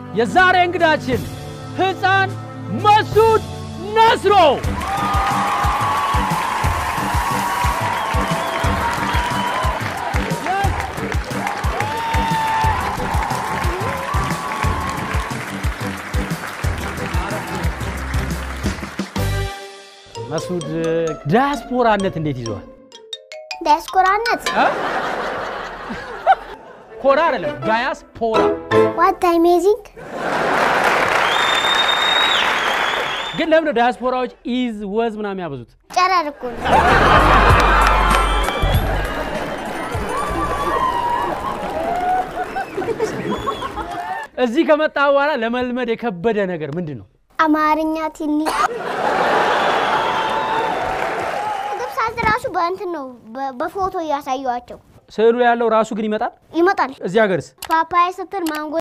የዛሬ እንግዳችን ሕፃን መሱድ ነስሮ መሱድ ዲያስፖራነት እንዴት ይዘዋል? ዲያስፖራነት ኮራ አይደለም ዳያስፖራ። ዋት አሜዚንግ ግን ለምን ነው ዳያስፖራዎች ኢዝ ወዝ ምናምን ያበዙት? ጨረር እኮ ነው። እዚህ ከመጣ በኋላ ለመልመድ የከበደ ነገር ምንድን ነው? አማርኛ ትንሽ ምግብ ሳዝ ራሱ በእንትን ነው በ- በፎቶ እያሳየዋቸው ስዕሉ ያለው ራሱ ግን ይመጣል። ይመጣል። እዚህ ሀገርስ ፓፓያ ስትል ማንጎ